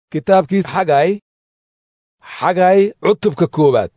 kitaabkii xagay xagay cutubka koowaad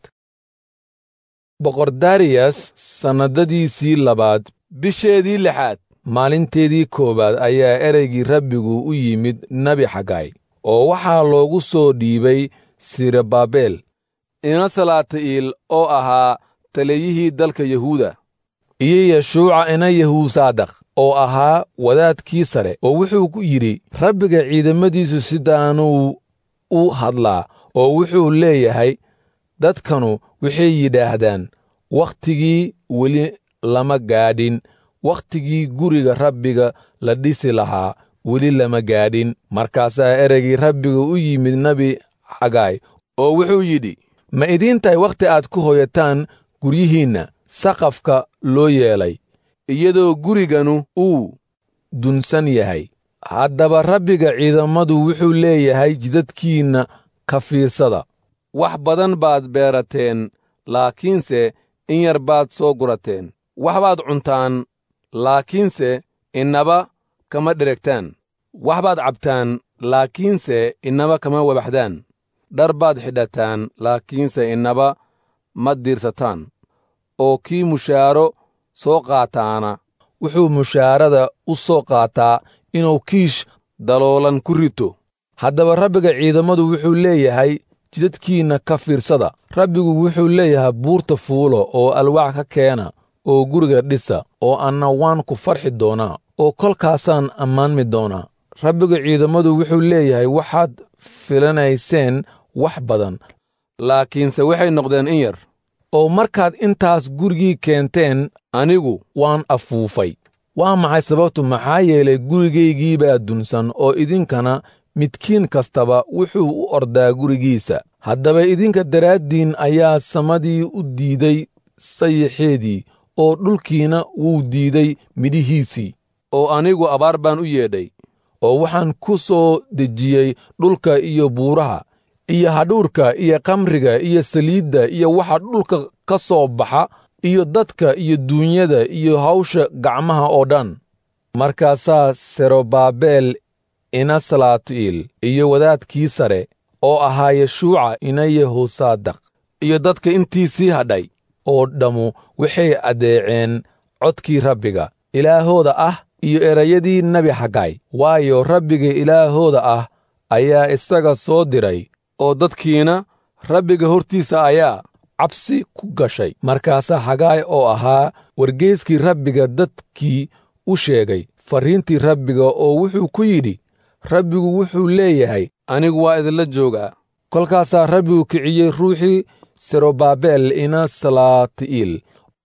boqor dariyas sannadadiisii labaad bisheedii lixaad maalinteedii koowaad ayaa ereygii rabbigu u yimid nebi xagay oo waxaa loogu soo dhiibay sirababel ina salaati'iil oo ahaa taliyihii dalka yahuuda iyo yeshuuca ina yahuusaadaq oo ahaa wadaadkii sare oo wuxuu ku yidhi rabbiga ciidamadiisu sidaanuu u hadlaa oo wuxuu leeyahay dadkanu waxay yidhaahdaan wakhtigii weli lama gaadhin wakhtigii guriga rabbiga la dhisi lahaa weli lama gaadhin markaasaa ereygii rabbiga u yimid nebi xagaay oo wuxuu yidhi ma idiin tahay wakhti aad ku hoyataan guryihiinna saqafka loo yeelay iyadoo guriganu uu dunsan yahay haddaba rabbiga ciidamadu wuxuu leeyahay jidadkiinna ka fiirsada wax badan baad beerateen laakiinse in yar baad soo gurateen wax baad cuntaan laakiinse innaba kama dheregtaan wax baad cabtaan laakiinse innaba kama wabaxdaan dhar baad xidhataan laakiinse innaba ma diirsataan oo kii mushaaro soo qaataana wuxuu mushaarada u soo qaataa inuu kiish daloolan ku rito haddaba rabbiga ciidamadu wuxuu leeyahay jidadkiinna ka fiirsada rabbigu wuxuu leeyahay buurta fuulo oo alwaax ka keena oo guriga dhisa oo anna waan ku farxi doonaa oo kolkaasaan ammaanmi doonaa rabbiga ciidamadu wuxuu leeyahay waxaad filanayseen wax badan laakiinse waxay noqdeen in yar oo markaad intaas gurigii keenteen anigu waan afuufay waa maxay sababtu maxaa yeelay gurigaygii baa dunsan oo idinkana midkiin kastaba wuxuu u ordaa gurigiisa haddaba idinka daraaddiin ayaa samadii u diiday sayixeedii oo dhulkiina wuu diiday midhihiisii oo anigu abaar baan u yeedhay oo waxaan ku soo dejiyey dhulka iyo buuraha iyo hadhuurka iyo kamriga iyo saliidda iyo waxa dhulka ka soo baxa iyo dadka iyo duunyada iyo hawsha gacmaha oo dhan markaasaa serobabel ina salaati'iil iyo wadaadkii sare oo ahaa yeshuuca ina yehosaadaq iyo dadka intiisii hadhay oo dhammu waxay addeeceen codkii rabbiga ilaahooda ah iyo erayadii nebi xagay waayo rabbiga ilaahooda ah ayaa isaga soo diray oo dadkiina rabbiga hortiisa ayaa cabsi ku gashay markaasaa xagaay oo ahaa wargeeskii rabbiga dadkii u sheegay farriintii rabbiga oo wuxuu ku yidhi rabbigu wuxuu leeyahay anigu waa idinla joogaa kolkaasaa rabbigu kiciyey ruuxii serobabel ina salaati'iil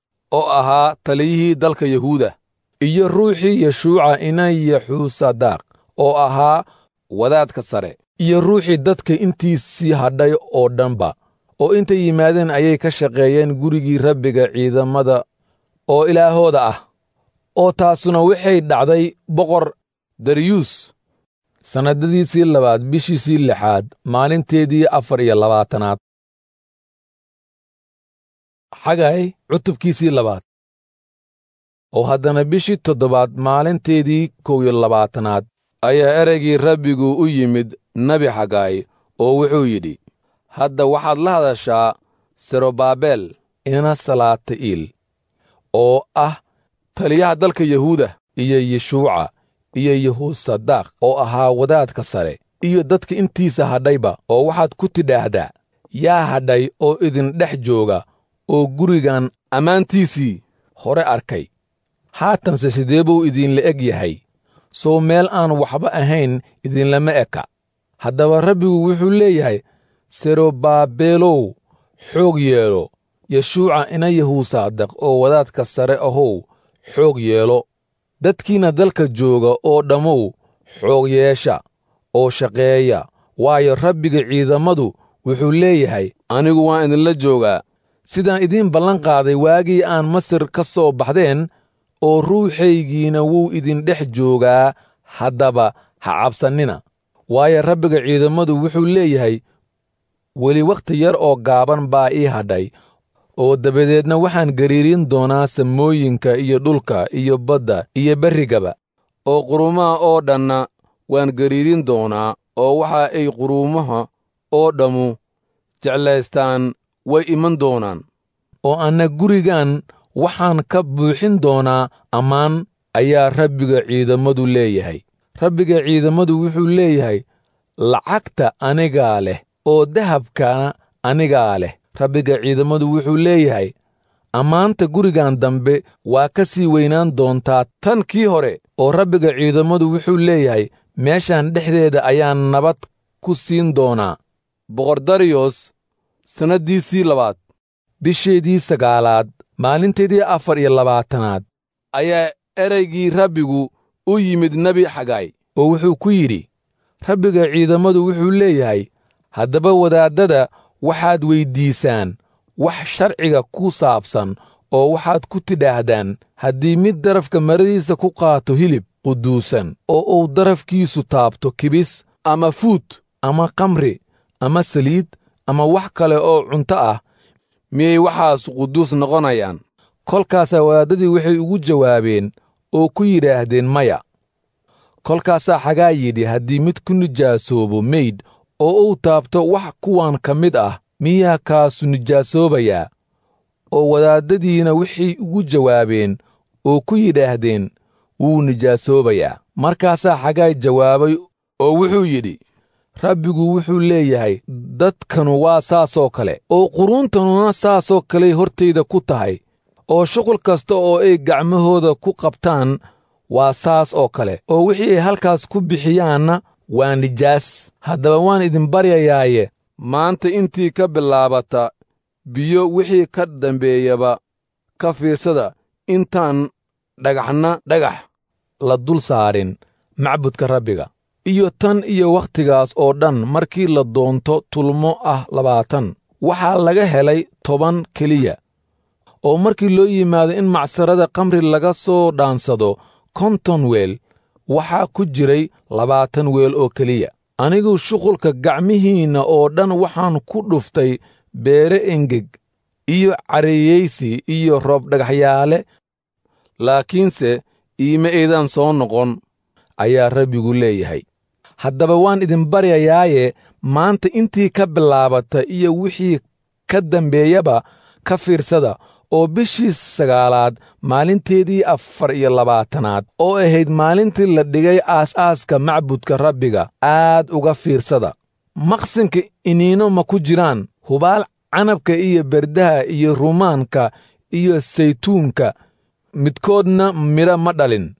oo ahaa taliyihii dalka yahuuda iyo ruuxii yeshuuca ina yaxuusadaaq oo ahaa wadaadka sare iyo ruuxii dadka intiisii hadhay oo dhanba oo intay yimaadeen ayay ka shaqeeyeen gurigii rabbiga ciidamada oo ilaahooda ah oo taasuna waxay dhacday boqor dariyuus sannadadiisii labaad bishiisii lixaad maalinteedii afar iyo labaatanaad xagay cutubkiisii labaad oo haddana bishii toddobaad maalinteedii kow iyo labaatanaad ayaa ereygii rabbigu u yimid nebi xagaay oo wuxuu yidhi hadda waxaad la hadashaa serobabel ina salaati'iil oo ah taliyaha dalka yahuuda iyo yeshuuca iyo yehuusadaaq oo ahaa wadaadka sare iyo dadka intiisa hadhayba oo waxaad ku tidhaahdaa yaa hadhay oo idin dhex jooga oo gurigan ammaantiisii hore arkay haatanse sidee buu idinla eg yahay sow meel aan waxba ahayn idinlama eka haddaba rabbigu wuxuu leeyahay serobaabeelow xoog yeelo yeshuuca ina yahuusaadaq oo wadaadka sare ahow xoog yeelo dadkiinna dalka jooga oo dhammow xoog yeesha oo shaqeeya waayo rabbiga ciidamadu wuxuu leeyahay anigu waan idinla joogaa sidaan idiin ballan qaaday waagii aan masar ka soo baxdeen oo ruuxaygiina wuu idin dhex joogaa haddaba ha cabsannina waayo rabbiga ciidamadu wuxuu leeyahay weli wakhti yar oo gaaban baa ii hadhay oo dabadeedna waxaan gariirin doonaa samooyinka iyo dhulka iyo badda iyo berrigaba oo qurumaha oo dhanna waan gariirin doonaa oo waxa ay quruumaha oo dhammu jeclaystaan way iman doonaan oo anna gurigan waxaan ka buuxin doonaa ammaan ayaa rabbiga ciidammadu leeyahay rabbiga ciidammadu wuxuu leeyahay lacagta anigaa leh oo dahabkana anigaa leh rabbiga ciidammadu wuxuu leeyahay ammaanta gurigan dambe waa ka sii weynaan doontaa tan kii hore oo rabbiga ciidammadu wuxuu leeyahay meeshan dhexdeeda ayaan nabad ku siin doonaa boqordariyos sannaddiisii labaad bisheedii sagaalaad maalinteedii afar iyo labaatanaad ayaa ereygii rabbigu u yimid nebi xagaay oo wuxuu ku yidhi rabbiga ciidammadu wuxuu leeyahay haddaba wadaaddada waxaad weyddiisaan wax sharciga ku saabsan oo waxaad ku tidhaahdaan haddii mid darafka maradiisa ku qaato hilib quduusan oo uu darafkiisu taabto kibis ama fuud ama kamri ama saliid ama wax kale oo cunto ah miyay waxaas quduus noqonayaan kolkaasaa wadaaddadii waxay ugu jawaabeen oo ku yidhaahdeen maya kolkaasaa xagaa yidhi haddii mid ku nijaasoobo meydh oo uu taabto wax kuwan ka mid ah miyaa kaasu nijaasoobayaa oo wadaaddadiina waxay ugu jawaabeen oo ku yidhaahdeen wuu nijaasoobayaa markaasaa xagaay jawaabay oo wuxuu yidhi rabbigu wuxuu leeyahay dadkanu waa saasoo kale oo quruuntanuna saasoo kaley hortayda ku tahay oo shuqul kasta oo ay gacmahooda ku qabtaan waa saas oo kale oo wixii ay halkaas ku bixiyaanna waa nijaas haddaba waan idin baryayaaye maanta intii ka bilaabata biyo wixii ka dambeeyaba ka fiirsada intaan dhagaxna dhagax la dul saarin macbudka rabbiga iyo tan iyo wakhtigaas oo dhan markii la doonto tulmo ah labaatan waxaa laga helay toban keliya oo markii loo yimaado in macsarada kamri laga soo dhaansado konton weel waxaa ku jiray labaatan weel oo keliya anigu shuqulka gacmihiinna oo dhan waxaan ku dhuftay beere engeg iyo cariyeysi iyo roob dhagaxyaale laakiinse iima aydan soo noqon ayaa rabbigu leeyahay haddaba waan idin baryayaaye maanta intii ka bilaabata iyo wixii ka dambeeyaba ka fiirsada oo bishii sagaalaad maalinteedii afar iyo labaatanaad oo ahayd maalintii la dhigay aas-aaska macbudka rabbiga aad uga fiirsada maqsinka iniino ma ku jiraan hubaal canabka iyo berdaha iyo rumaanka iyo saytuunka midkoodna midha ma dhalin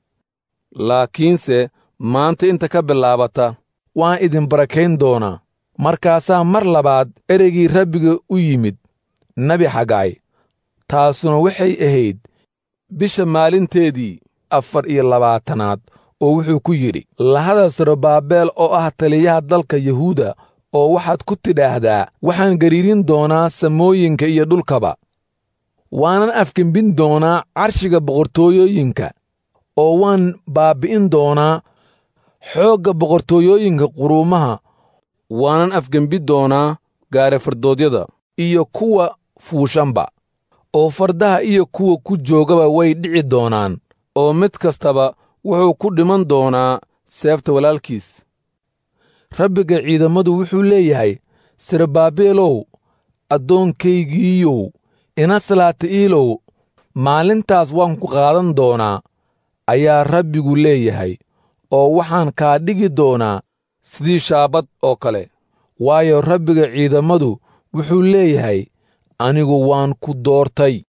laakiinse maanta inta ka bilaabata waan idin barakayn doonaa markaasaa mar labaad ereygii rabbiga u yimid nebi xagaay taasuna waxay ahayd bisha maalinteedii afar iyo labaatanaad oo wuxuu ku yidhi lahada sarobaabeel oo ah taliyaha dalka yuhuuda oo waxaad ku tidhaahdaa waxaan gariirin doonaa samooyinka iyo dhulkaba waanan afgembin doonaa carshiga boqortooyooyinka oo waan baabbi'in doonaa xoogga boqortooyooyinka quruumaha waanan afgembi doonaa gaarefardoodyada iyo kuwa fuushanba oo fardaha iyo kuwa ku joogaba way dhici doonaan oo mid kastaba wuxuu ku dhiman doonaa seefta walaalkiis rabbiga ciidammadu wuxuu leeyahay serebaabeelow addoonkaygiiyow inaslaati'iilow maalintaas waan ku qaadan doonaa ayaa rabbigu leeyahay oo waxaan kaa dhigi doonaa sidii shaabad oo kale waayo rabbiga ciidammadu wuxuu leeyahay anigu waan ku doortay